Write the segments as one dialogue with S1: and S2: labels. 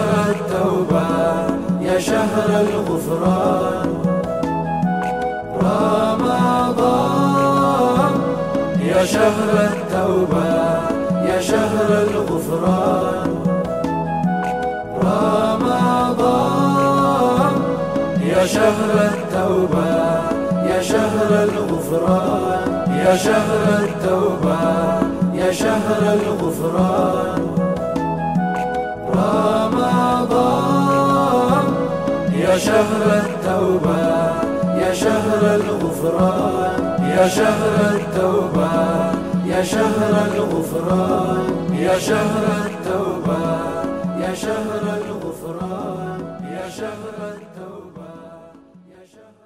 S1: شهر التوبة يا شهر الغفران رمضان يا شهر التوبة يا شهر الغفران رمضان يا شهر التوبة يا شهر الغفران يا شهر التوبة يا شهر الغفران رمضان يا شهر التوبة يا شهر الغفران يا شهر التوبة يا شهر الغفران يا شهر التوبة يا شهر الغفران يا شهر التوبة يا شهر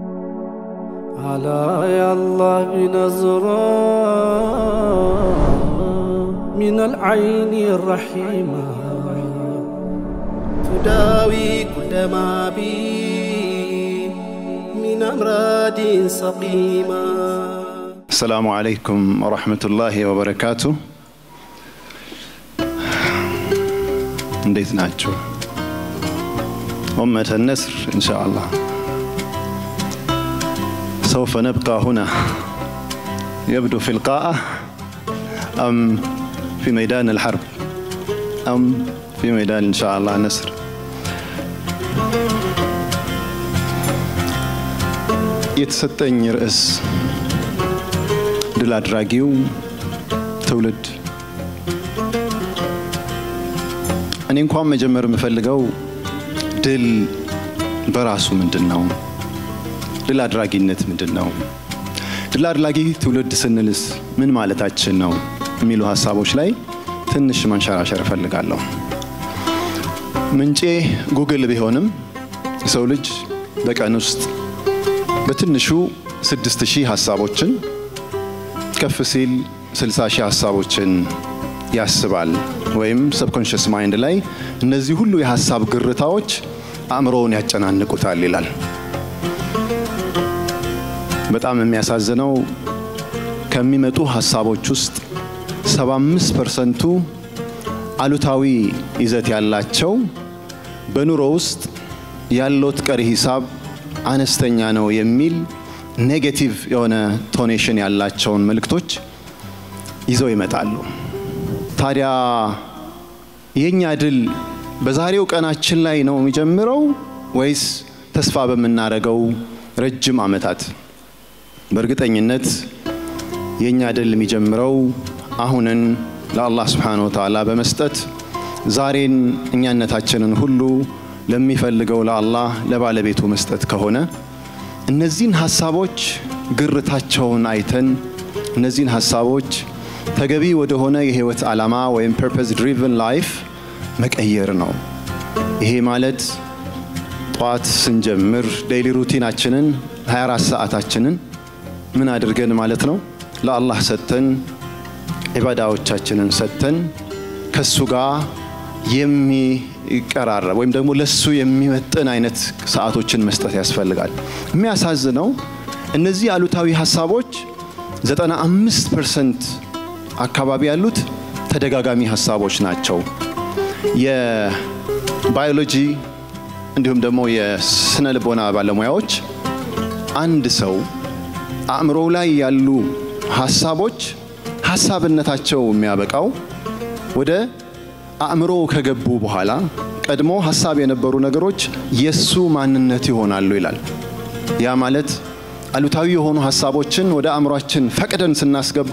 S2: على يا الله بنظرة من العين الرحيمة تداوي كل ما بي من أمراض سقيمة
S3: السلام عليكم ورحمة الله وبركاته እንዴት ናችሁ أمة النسر إن شاء الله سوف نبقى هنا يبدو في القاعة أم في ميدان الحرب أم في ميدان إن شاء الله النسر የተሰጠኝ ርዕስ ድል አድራጊው ትውልድ እኔ እንኳን መጀመር የምፈልገው ድል በራሱ ምንድን ነው ድል አድራጊነት ምንድን ነው ድል አድራጊ ትውልድ ስንልስ ምን ማለታችን ነው የሚሉ ሀሳቦች ላይ ትንሽ ማንሸራሸር እፈልጋለሁ ምንጬ ጉግል ቢሆንም የሰው ልጅ በቀን ውስጥ በትንሹ ስድስት ሺህ ሀሳቦችን ከፍ ሲል ስልሳ ሺህ ሀሳቦችን ያስባል ወይም ሰብኮንሽስ ማይንድ ላይ እነዚህ ሁሉ የሀሳብ ግርታዎች አእምሮውን ያጨናንቁታል ይላል በጣም የሚያሳዝነው ከሚመጡ ሀሳቦች ውስጥ 75 ፐርሰንቱ አሉታዊ ይዘት ያላቸው በኑሮ ውስጥ ያለውት ቀሪ ሂሳብ አነስተኛ ነው የሚል ኔጌቲቭ የሆነ ቶኔሽን ያላቸውን መልእክቶች ይዘው ይመጣሉ ታዲያ የእኛ ድል በዛሬው ቀናችን ላይ ነው የሚጀምረው ወይስ ተስፋ በምናደርገው ረጅም ዓመታት በእርግጠኝነት የእኛ ድል የሚጀምረው አሁንን ለአላህ ስብሓን ወተዓላ በመስጠት ዛሬን እኛነታችንን ሁሉ ለሚፈልገው ለአላህ ለባለቤቱ መስጠት ከሆነ እነዚህን ሀሳቦች ግርታቸውን አይተን እነዚህን ሀሳቦች ተገቢ ወደሆነ የህይወት ዓላማ ወይም ፐርፐስ ድሪቨን ላይፍ መቀየር ነው ይሄ ማለት ጠዋት ስንጀምር ዴይሊ ሩቲናችንን 24 ሰዓታችንን ምን አድርገን ማለት ነው ለአላህ ሰጥተን ዒባዳዎቻችንን ሰጥተን ከሱ ጋር የሚቀራረብ ወይም ደግሞ ለሱ የሚመጥን አይነት ሰዓቶችን መስጠት ያስፈልጋል የሚያሳዝነው እነዚህ አሉታዊ ሀሳቦች 95 ፐርሰንት አካባቢ ያሉት ተደጋጋሚ ሀሳቦች ናቸው የባዮሎጂ እንዲሁም ደግሞ የስነ ልቦና ባለሙያዎች አንድ ሰው አእምሮ ላይ ያሉ ሀሳቦች ሀሳብነታቸው የሚያበቃው ወደ አእምሮ ከገቡ በኋላ ቀድሞ ሀሳብ የነበሩ ነገሮች የሱ ማንነት ይሆናሉ ይላል ያ ማለት አሉታዊ የሆኑ ሀሳቦችን ወደ አእምሯችን ፈቅደን ስናስገባ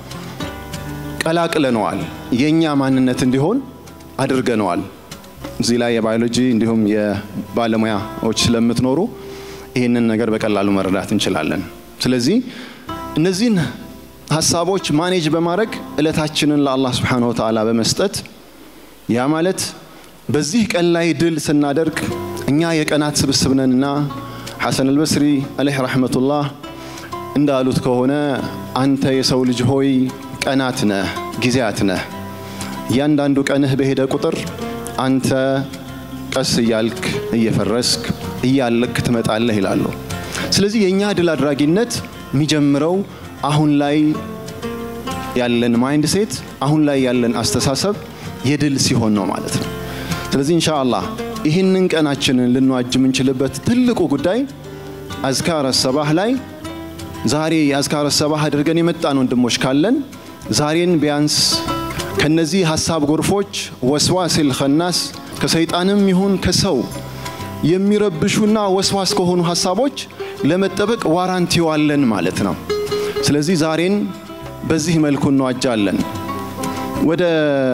S3: ቀላቅለነዋል የእኛ ማንነት እንዲሆን አድርገነዋል እዚህ ላይ የባዮሎጂ እንዲሁም የባለሙያዎች ስለምትኖሩ ይህንን ነገር በቀላሉ መረዳት እንችላለን ስለዚህ እነዚህን ሀሳቦች ማኔጅ በማድረግ እለታችንን ለአላህ ስብሓን ወተዓላ በመስጠት ያ ማለት በዚህ ቀን ላይ ድል ስናደርግ እኛ የቀናት ስብስብ ነንና ሐሰን አልበስሪ አለህ ረሕመቱላህ እንዳሉት ከሆነ አንተ የሰው ልጅ ሆይ ቀናት ነህ ጊዜያት ነህ እያንዳንዱ ቀንህ በሄደ ቁጥር አንተ ቀስ እያልክ እየፈረስክ እያለክ ትመጣለህ ይላሉ ስለዚህ የእኛ ድል አድራጊነት የሚጀምረው አሁን ላይ ያለን ማይንድ ሴት አሁን ላይ ያለን አስተሳሰብ የድል ሲሆን ነው ማለት ነው ስለዚህ ኢንሻአላህ ይህንን ቀናችንን ልንዋጅ የምንችልበት ትልቁ ጉዳይ አዝካረ ሰባህ ላይ ዛሬ የአዝካረ ሰባህ አድርገን የመጣን ወንድሞች ካለን ዛሬን ቢያንስ ከነዚህ ሀሳብ ጎርፎች ወስዋሲል ኸናስ ከሰይጣንም ይሁን ከሰው የሚረብሹና ወስዋስ ከሆኑ ሀሳቦች ለመጠበቅ ዋራንቲው አለን ማለት ነው። ስለዚህ ዛሬን በዚህ መልኩ እንዋጃለን። ወደ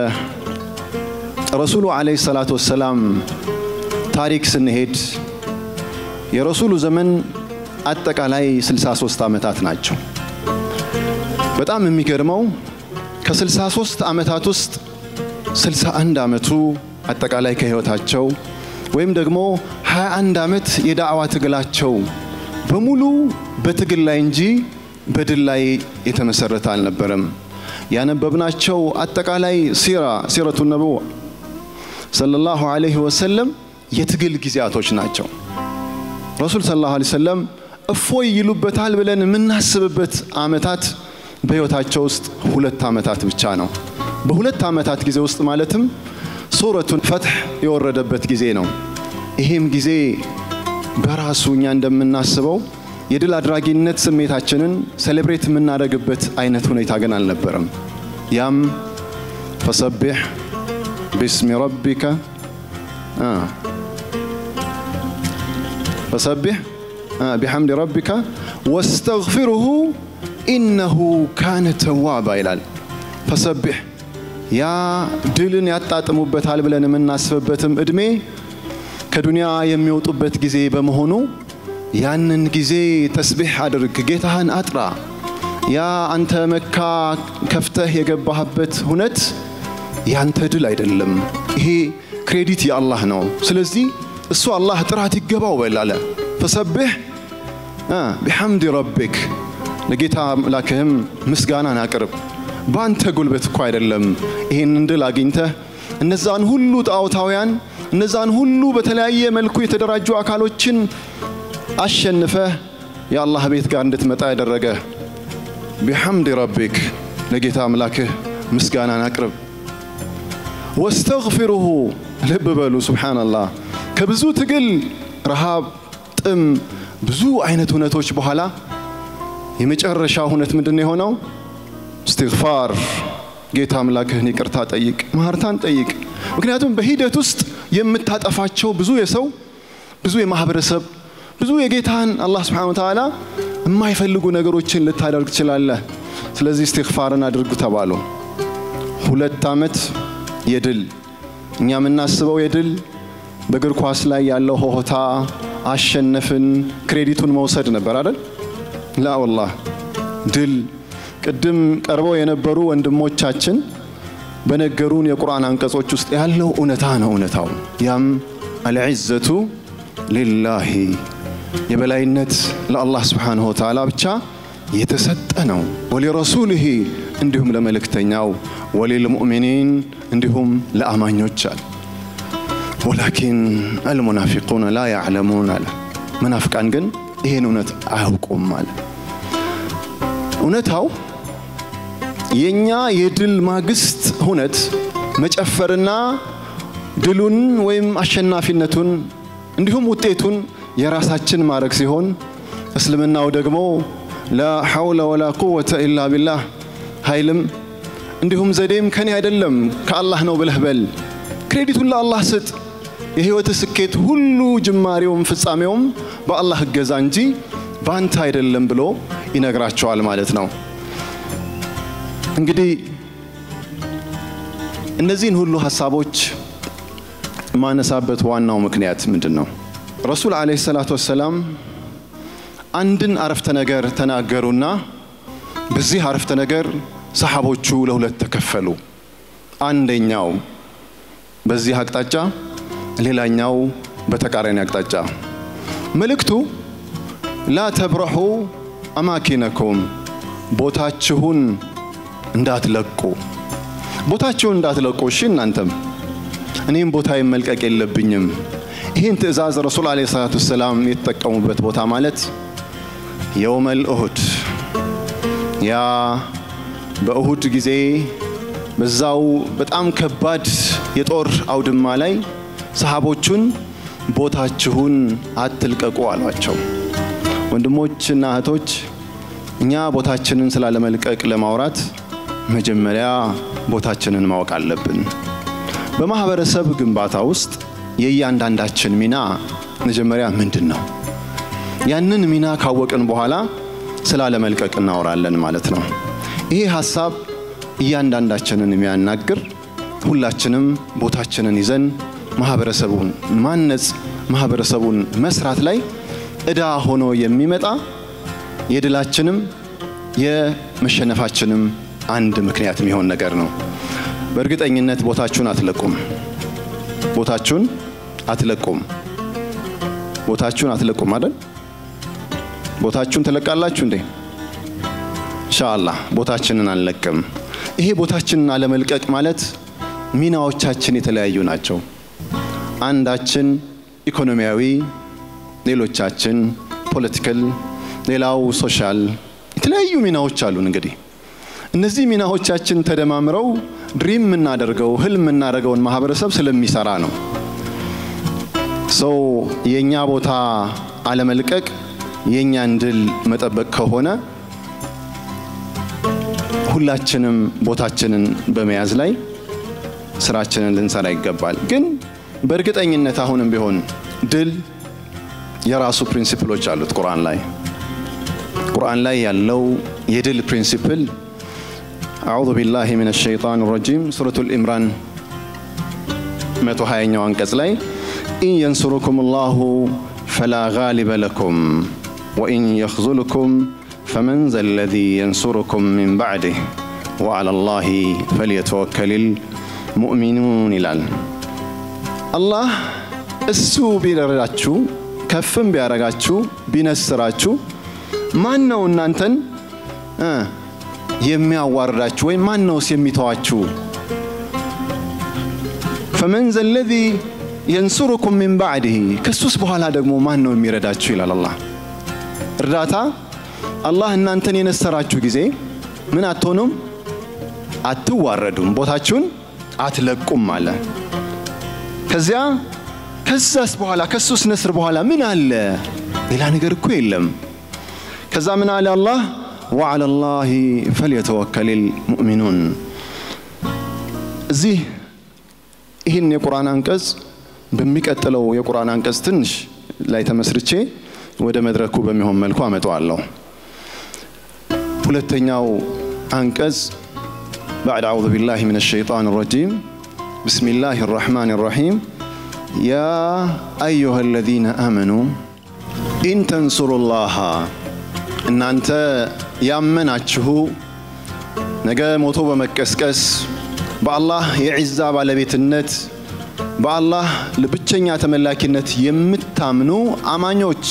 S3: ረሱሉ ዓለይሂ ሰላቱ ወሰላም ታሪክ ስንሄድ የረሱሉ ዘመን አጠቃላይ 63 ዓመታት ናቸው። በጣም የሚገርመው ከ63 ዓመታት ውስጥ 61 ዓመቱ አጠቃላይ ከህይወታቸው ወይም ደግሞ 21 ዓመት የዳዕዋ ትግላቸው በሙሉ በትግል ላይ እንጂ በድል ላይ የተመሰረተ አልነበረም። ያነበብናቸው አጠቃላይ ሲራ ሲረቱ ነቡዋ ሰለላሁ ዐለይሂ ወሰለም የትግል ጊዜያቶች ናቸው። ረሱል ሰለላሁ ዐለይሂ ወሰለም እፎይ ይሉበታል ብለን የምናስብበት ዓመታት በህይወታቸው ውስጥ ሁለት ዓመታት ብቻ ነው። በሁለት ዓመታት ጊዜ ውስጥ ማለትም ሱረቱን ፈትሕ የወረደበት ጊዜ ነው። ይሄም ጊዜ በራሱ እኛ እንደምናስበው የድል አድራጊነት ስሜታችንን ሴሌብሬት የምናደርግበት አይነት ሁኔታ ግን አልነበረም። ያም ፈሰቢሕ ቢስሚ ረቢከ ፈሰቢሕ ቢሐምድ ረቢከ ወስተግፊሩሁ ኢነሁ ካነ ተዋባ ይላል። ፈሰቢሕ ያ ድልን ያጣጥሙበታል ብለን የምናስብበትም እድሜ ከዱንያ የሚወጡበት ጊዜ በመሆኑ ያንን ጊዜ ተስቢሕ አድርግ፣ ጌታህን አጥራ። ያ አንተ መካ ከፍተህ የገባህበት ሁነት ያንተ ድል አይደለም። ይሄ ክሬዲት የአላህ ነው። ስለዚህ እሱ አላህ ጥራት ይገባው በላለ ፈሰቢሕ ቢሐምድ ረቢክ ለጌታ አምላክህም ምስጋናን አቅርብ። በአንተ ጉልበት እኮ አይደለም ይህንን ድል አግኝተህ እነዛን ሁሉ ጣዖታውያን እነዛን ሁሉ በተለያየ መልኩ የተደራጁ አካሎችን አሸንፈህ የአላህ ቤት ጋር እንድትመጣ ያደረገ ቢሐምድ ረቢክ ለጌታ አምላክህ ምስጋናን አቅርብ። ወስተግፊሩሁ ልብ በሉ ሱብሓነላህ ከብዙ ትግል፣ ረሃብ፣ ጥም፣ ብዙ አይነት ሁነቶች በኋላ የመጨረሻ ሁነት ምንድን ነው የሆነው? እስትግፋር ጌታ አምላክህን ይቅርታ ጠይቅ፣ ማህርታን ጠይቅ። ምክንያቱም በሂደት ውስጥ የምታጠፋቸው ብዙ የሰው ብዙ የማህበረሰብ ብዙ የጌታን አላህ ስብሓነሁ ወተዓላ የማይፈልጉ ነገሮችን ልታደርግ ትችላለህ። ስለዚህ እስትግፋርን አድርጉ ተባሉ። ሁለት ዓመት የድል እኛ የምናስበው የድል በእግር ኳስ ላይ ያለው ሆሆታ አሸነፍን ክሬዲቱን መውሰድ ነበር አይደል? ላ ወላህ ድል ቅድም ቀርበው የነበሩ ወንድሞቻችን በነገሩን የቁርአን አንቀጾች ውስጥ ያለው እውነታ ነው። እውነታው ያም አልዕዘቱ ሊላሂ የበላይነት ለአላህ ስብሓንሁ ወተዓላ ብቻ የተሰጠ ነው። ወሊረሱልህ እንዲሁም ለመልእክተኛው፣ ወሊልሙእሚኒን እንዲሁም ለአማኞች አለ። ወላኪን አልሙናፊቁነ ላ ያዕለሙን አለ። መናፍቃን ግን ይህን እውነት አያውቁም አለ። እውነታው የእኛ የድል ማግስት ሁነት መጨፈርና ድሉን ወይም አሸናፊነቱን እንዲሁም ውጤቱን የራሳችን ማድረግ ሲሆን እስልምናው ደግሞ ላ ሐውለ ወላ ቁወተ ኢላ ቢላህ ኃይልም እንዲሁም ዘዴም ከኔ አይደለም ከአላህ ነው ብለህ በል። ክሬዲቱን ለአላህ ስጥ። የህይወት ስኬት ሁሉ ጅማሬውም ፍጻሜውም በአላህ እገዛ እንጂ በአንተ አይደለም ብሎ ይነግራቸዋል ማለት ነው። እንግዲህ እነዚህን ሁሉ ሀሳቦች የማነሳበት ዋናው ምክንያት ምንድን ነው? ረሱል ዓለይሂ ሰላቱ ወሰላም አንድን አረፍተ ነገር ተናገሩና በዚህ አረፍተ ነገር ሰሓቦቹ ለሁለት ተከፈሉ። አንደኛው በዚህ አቅጣጫ፣ ሌላኛው በተቃራኒ አቅጣጫ። መልእክቱ ላ ተብረሑ አማኪነኩም ቦታችሁን እንዳትለቁ ቦታችሁን እንዳትለቁ። እሺ እናንተም እኔም ቦታዬን መልቀቅ የለብኝም። ይህን ትእዛዝ ረሱል ዓለይሂ ሰላቱ ወሰላም የተጠቀሙበት ቦታ ማለት የውመል እሁድ ያ በእሁድ ጊዜ በዛው በጣም ከባድ የጦር አውድማ ላይ ሰሃቦቹን ቦታችሁን አትልቀቁ አሏቸው። ወንድሞችና እህቶች እኛ ቦታችንን ስላለመልቀቅ ለማውራት መጀመሪያ ቦታችንን ማወቅ አለብን። በማህበረሰብ ግንባታ ውስጥ የእያንዳንዳችን ሚና መጀመሪያ ምንድን ነው? ያንን ሚና ካወቅን በኋላ ስላለመልቀቅ እናወራለን ማለት ነው። ይሄ ሀሳብ እያንዳንዳችንን የሚያናግር ሁላችንም ቦታችንን ይዘን ማህበረሰቡን ማነጽ ማህበረሰቡን መስራት ላይ እዳ ሆኖ የሚመጣ የድላችንም የመሸነፋችንም አንድ ምክንያት የሚሆን ነገር ነው። በእርግጠኝነት ቦታችሁን አትለቁም። ቦታችሁን አትለቁም። ቦታችሁን አትለቁም አይደል? ቦታችሁን ትለቃላችሁ እንዴ? ኢንሻአላህ ቦታችንን አንለቅም። ይሄ ቦታችንን አለመልቀቅ ማለት ሚናዎቻችን የተለያዩ ናቸው። አንዳችን ኢኮኖሚያዊ፣ ሌሎቻችን ፖለቲካል፣ ሌላው ሶሻል፣ የተለያዩ ሚናዎች አሉን። እንግዲህ እነዚህ ሚናዎቻችን ተደማምረው ድሪም የምናደርገው ህልም የምናደርገውን ማህበረሰብ ስለሚሰራ ነው። ሰው የእኛ ቦታ አለመልቀቅ የእኛን ድል መጠበቅ ከሆነ ሁላችንም ቦታችንን በመያዝ ላይ ስራችንን ልንሰራ ይገባል። ግን በእርግጠኝነት አሁንም ቢሆን ድል የራሱ ፕሪንሲፕሎች አሉት። ቁርአን ላይ ቁርአን ላይ ያለው የድል ፕሪንሲፕል አዑዙ ቢላሂ ሚነ ሸይጣን ረጂም ሱረቱል ኢምራን 120ኛው አንቀጽ ላይ ኢን የንሱሩኩም ላሁ ፈላ ጋሊበ ለኩም ወኢን የኽዙልኩም ፈመን ዘ ለዚ የንሱሩኩም ሚን ባዕድህ ወዓላ ላሂ ፈልየተወከሊል ሙእሚኑን ይላል። አላህ እሱ ቢረዳችሁ ከፍም ቢያረጋችሁ ቢነስራችሁ ማን ነው እናንተን እ የሚያዋርዳችሁ ወይም ማን ነውስ የሚተዋችሁ? ፈመን ዘ ለዚ የንሱሩኩም ሚን ባዕድህ ከሱስ በኋላ ደግሞ ማን ነው የሚረዳችሁ ይላል አላህ። እርዳታ አላህ እናንተን የነሰራችሁ ጊዜ ምን አትሆኑም? አትዋረዱም፣ ቦታችሁን አትለቁም አለ። ከዚያ ከዛስ በኋላ ከሱስ ነስር በኋላ ምን አለ? ሌላ ነገር እኮ የለም። ከዛ ምን አለ አላህ ወዓላ ላሂ ፈልየተወከሊል ሙእሚኑን። እዚህ ይህን የቁርአን አንቀጽ በሚቀጥለው የቁርአን አንቀጽ ትንሽ ላይ ተመስርቼ ወደ መድረኩ በሚሆን መልኩ አመጣዋለሁ። ሁለተኛው አንቀጽ بعد أعوذ بالله من الشيطان الرجيم بسم الله الرحمن الرحيم يا أيها الذين آمنوا إن تنصروا الله እናንተ ያመናችሁ ነገ ሞቶ በመቀስቀስ በአላህ የዒዛ ባለቤትነት በአላህ ለብቸኛ ተመላኪነት የምታምኑ አማኞች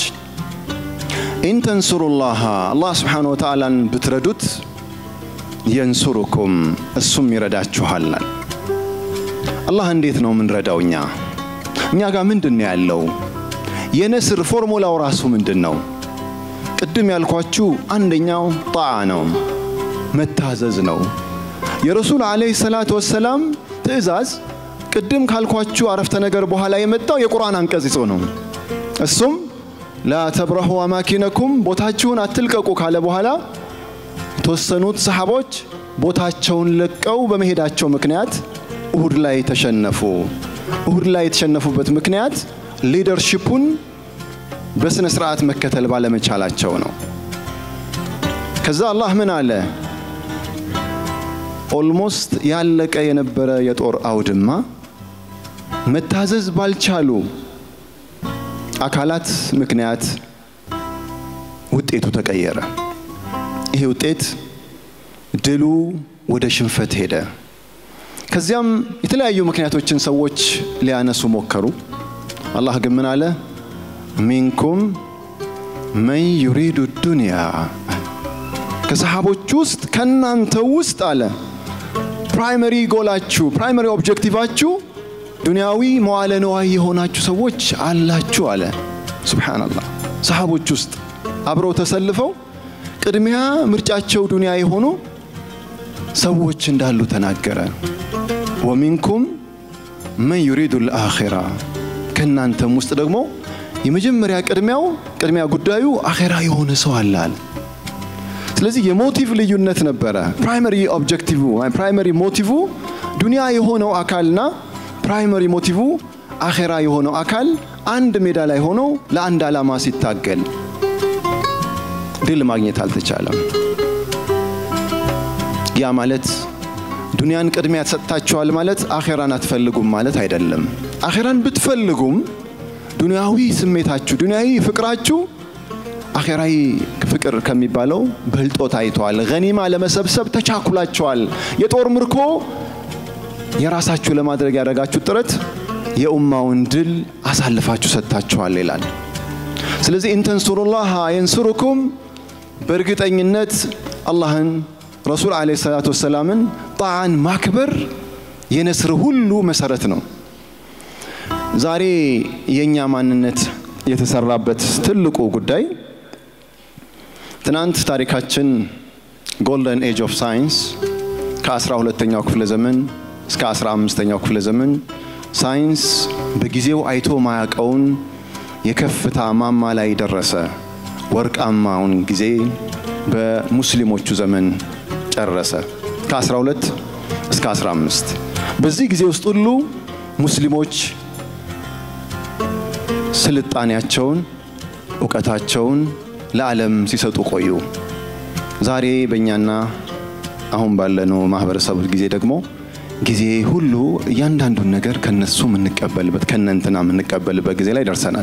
S3: ኢንተንሱሩላህ አላህ ስብሓን ወተዓላን ብትረዱት የንሱሩኩም እሱም ይረዳችኋል። አላህ እንዴት ነው የምንረዳው? እኛ እኛ ጋር ምንድን ነው ያለው? የነስር ፎርሙላው ራሱ ምንድን ነው? ቅድም ያልኳችሁ አንደኛው ጣዓ ነው፣ መታዘዝ ነው። የረሱል ዓለይሂ ሰላቱ ወሰላም ትእዛዝ ቅድም ካልኳችሁ አረፍተ ነገር በኋላ የመጣው የቁርአን አንቀጽ ይዞ ነው። እሱም ላ ተብረሁ አማኪነኩም ቦታችሁን አትልቀቁ ካለ በኋላ የተወሰኑት ሰሓቦች ቦታቸውን ለቀው በመሄዳቸው ምክንያት እሁድ ላይ ተሸነፉ። እሁድ ላይ የተሸነፉበት ምክንያት ሊደርሺፑን በስነ ስርዓት መከተል ባለመቻላቸው ነው። ከዛ አላህ ምን አለ? ኦልሞስት ያለቀ የነበረ የጦር አውድማ መታዘዝ ባልቻሉ አካላት ምክንያት ውጤቱ ተቀየረ። ይሄ ውጤት ድሉ ወደ ሽንፈት ሄደ። ከዚያም የተለያዩ ምክንያቶችን ሰዎች ሊያነሱ ሞከሩ። አላህ ግን ምን አለ? ሚንኩም መን ዩሪዱ ዱንያ ከሰሃቦች ውስጥ ከእናንተ ውስጥ አለ ፕራይመሪ ጎላችሁ ፕራይመሪ ኦብጀክቲቫችሁ ዱንያዊ መዋለ ነዋይ የሆናችሁ ሰዎች አላችሁ አለ። ሱብሓነላህ ሰሃቦች ውስጥ አብረው ተሰልፈው ቅድሚያ ምርጫቸው ዱንያ የሆኑ ሰዎች እንዳሉ ተናገረ። ወሚንኩም መን ዩሪዱ ልአኺራ ከእናንተም ውስጥ ደግሞ የመጀመሪያ ቅድሚያው ቅድሚያ ጉዳዩ አኼራ የሆነ ሰው አለ አለ። ስለዚህ የሞቲቭ ልዩነት ነበረ። ፕራይመሪ ኦብጀክቲቭ ፕራይመሪ ሞቲቭ ዱንያ የሆነው አካልና ፕራይመሪ ሞቲቭ አኼራ የሆነው አካል አንድ ሜዳ ላይ ሆኖ ለአንድ ዓላማ ሲታገል ድል ማግኘት አልተቻለም። ያ ማለት ዱንያን ቅድሚያ ተሰጥታችኋል ማለት አኼራን አትፈልጉም ማለት አይደለም። አኼራን ብትፈልጉም ዱንያዊ ስሜታችሁ፣ ዱንያዊ ፍቅራችሁ አኼራዊ ፍቅር ከሚባለው በልጦ ታይተዋል። ገኒማ ለመሰብሰብ ተቻኩላችኋል። የጦር ምርኮ የራሳችሁ ለማድረግ ያደረጋችሁ ጥረት የኡማውን ድል አሳልፋችሁ ሰጥታችኋል ይላል። ስለዚህ ኢንተንሱሩላህ የንሱሩኩም በእርግጠኝነት አላህን ረሱል ዓለይሂ ሰላቱ ወሰላምን ጣዓን ማክበር የነስር ሁሉ መሰረት ነው። ዛሬ የእኛ ማንነት የተሰራበት ትልቁ ጉዳይ ትናንት ታሪካችን ጎልደን ኤጅ ኦፍ ሳይንስ ከአስራ ሁለተኛው ክፍለ ዘመን እስከ አስራ አምስተኛው ክፍለ ዘመን ሳይንስ በጊዜው አይቶ ማያቀውን የከፍታ ማማ ላይ ደረሰ። ወርቃማውን ጊዜ በሙስሊሞቹ ዘመን ጨረሰ። ከ12 እስከ 15 በዚህ ጊዜ ውስጥ ሁሉ ሙስሊሞች ስልጣኔያቸውን፣ እውቀታቸውን ለዓለም ሲሰጡ ቆዩ። ዛሬ በእኛና አሁን ባለነው ማህበረሰብ ጊዜ ደግሞ ጊዜ ሁሉ እያንዳንዱን ነገር ከነሱ የምንቀበልበት ከነንትና የምንቀበልበት ጊዜ ላይ ደርሰናል።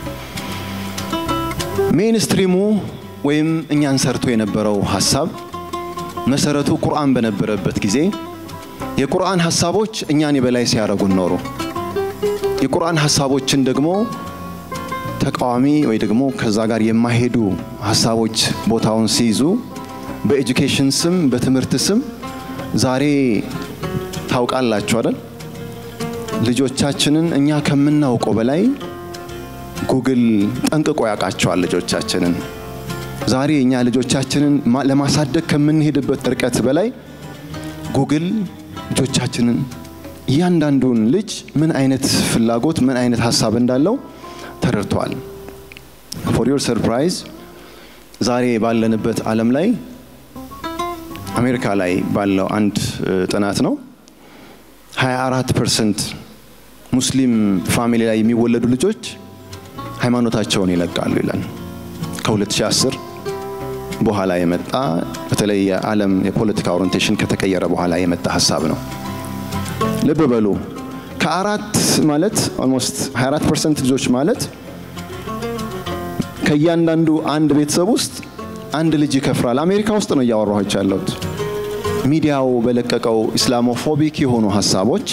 S3: ሜንስትሪሙ ወይም እኛን ሰርቶ የነበረው ሀሳብ መሰረቱ ቁርአን በነበረበት ጊዜ የቁርአን ሀሳቦች እኛን የበላይ ሲያደርጉን ኖሩ። የቁርአን ሀሳቦችን ደግሞ ተቃዋሚ ወይ ደግሞ ከዛ ጋር የማይሄዱ ሀሳቦች ቦታውን ሲይዙ በኤጁኬሽን ስም በትምህርት ስም ዛሬ ታውቃላችሁ አይደል? ልጆቻችንን እኛ ከምናውቀው በላይ ጉግል ጠንቅቆ ያውቃቸዋል ልጆቻችንን። ዛሬ እኛ ልጆቻችንን ለማሳደግ ከምንሄድበት ርቀት በላይ ጉግል ልጆቻችንን እያንዳንዱን ልጅ ምን አይነት ፍላጎት ምን አይነት ሀሳብ እንዳለው ተረድቷል። ፎር ዮር ሰርፕራይዝ ዛሬ ባለንበት ዓለም ላይ አሜሪካ ላይ ባለው አንድ ጥናት ነው 24 ፐርሰንት ሙስሊም ፋሚሊ ላይ የሚወለዱ ልጆች ሃይማኖታቸውን ይለቃሉ ይላል። ከ2010 በኋላ የመጣ በተለይ የዓለም የፖለቲካ ኦሪንቴሽን ከተቀየረ በኋላ የመጣ ሀሳብ ነው። ልብ በሉ ከአራት ማለት ኦልሞስት 24 ፐርሰንት ልጆች ማለት ከእያንዳንዱ አንድ ቤተሰብ ውስጥ አንድ ልጅ ይከፍራል። አሜሪካ ውስጥ ነው እያወራኋቸው ያለሁት። ሚዲያው በለቀቀው ኢስላሞፎቢክ የሆኑ ሀሳቦች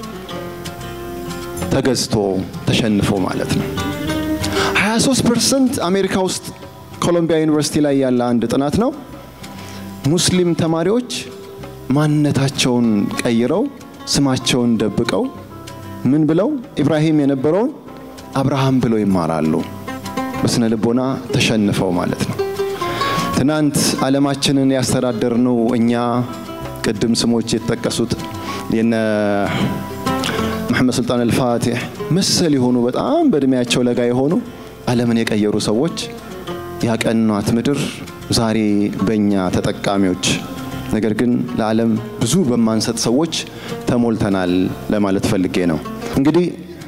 S3: ተገዝቶ ተሸንፎ ማለት ነው። 23 ፐርሰንት አሜሪካ ውስጥ ኮሎምቢያ ዩኒቨርሲቲ ላይ ያለ አንድ ጥናት ነው። ሙስሊም ተማሪዎች ማንነታቸውን ቀይረው ስማቸውን ደብቀው ምን ብለው ኢብራሂም የነበረውን አብርሃም ብለው ይማራሉ። በስነ ልቦና ተሸንፈው ማለት ነው። ትናንት ዓለማችንን ያስተዳደርነው እኛ ቅድም ስሞች የተጠቀሱት የነ መሐመድ ሱልጣን አልፋቲሕ መሰል የሆኑ በጣም በእድሜያቸው ለጋ የሆኑ ዓለምን የቀየሩ ሰዎች ያቀኗት ምድር ዛሬ በእኛ ተጠቃሚዎች ነገር ግን ለዓለም ብዙ በማንሰጥ ሰዎች ተሞልተናል ለማለት ፈልጌ ነው። እንግዲህ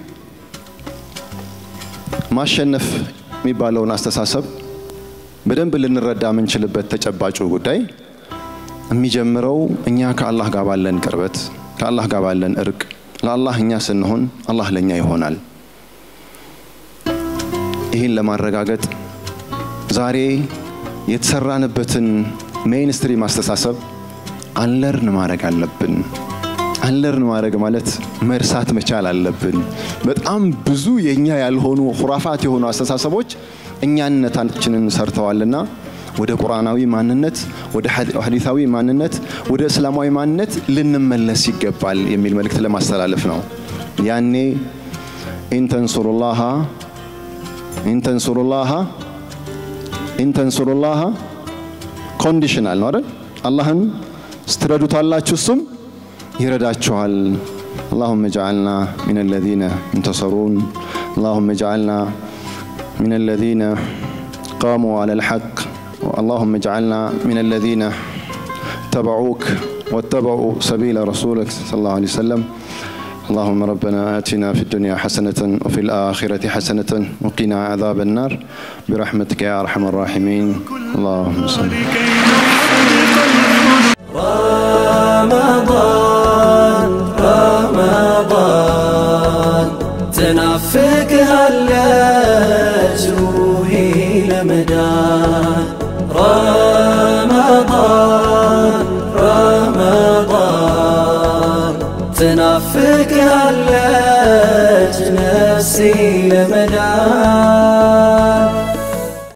S3: ማሸነፍ የሚባለውን አስተሳሰብ በደንብ ልንረዳ የምንችልበት ተጨባጩ ጉዳይ የሚጀምረው እኛ ከአላህ ጋር ባለን ቅርበት፣ ከአላህ ጋር ባለን እርቅ፣ ለአላህ እኛ ስንሆን አላህ ለእኛ ይሆናል። ይህን ለማረጋገጥ ዛሬ የተሰራንበትን ሜይንስትሪም አስተሳሰብ አንለርን ማድረግ አለብን። አንለርን ማድረግ ማለት መርሳት መቻል አለብን። በጣም ብዙ የእኛ ያልሆኑ ሁራፋት የሆኑ አስተሳሰቦች እኛነታችንን ሰርተዋልና ወደ ቁርአናዊ ማንነት፣ ወደ ሐዲታዊ ማንነት፣ ወደ እስላማዊ ማንነት ልንመለስ ይገባል የሚል መልእክት ለማስተላለፍ ነው። ያኔ ኢንተንሱሩላሃ ኢንተንሱሩላሃ ኢንተንሱሩላሃ ኮንዲሽናል ነው አይደል? አላህን ስትረዱታላችሁ እሱም ይረዳችኋል። اللهم اجعلنا من الذين انتصرون اللهم اجعلنا من الذين قاموا على الحق اللهم اجعلنا من الذين اتبعوك واتبعوا سبيل رسولك صلى الله عليه وسلم اللهم ربنا آتنا في الدنيا حسنة وفي الآخرة حسنة وقنا عذاب النار برحمتك يا أرحم الراحمين اللهم صل
S1: رمضان رمضان تنافقهالج روحي لمدان رمضان رمضان تنافقهالج نفسي لمدان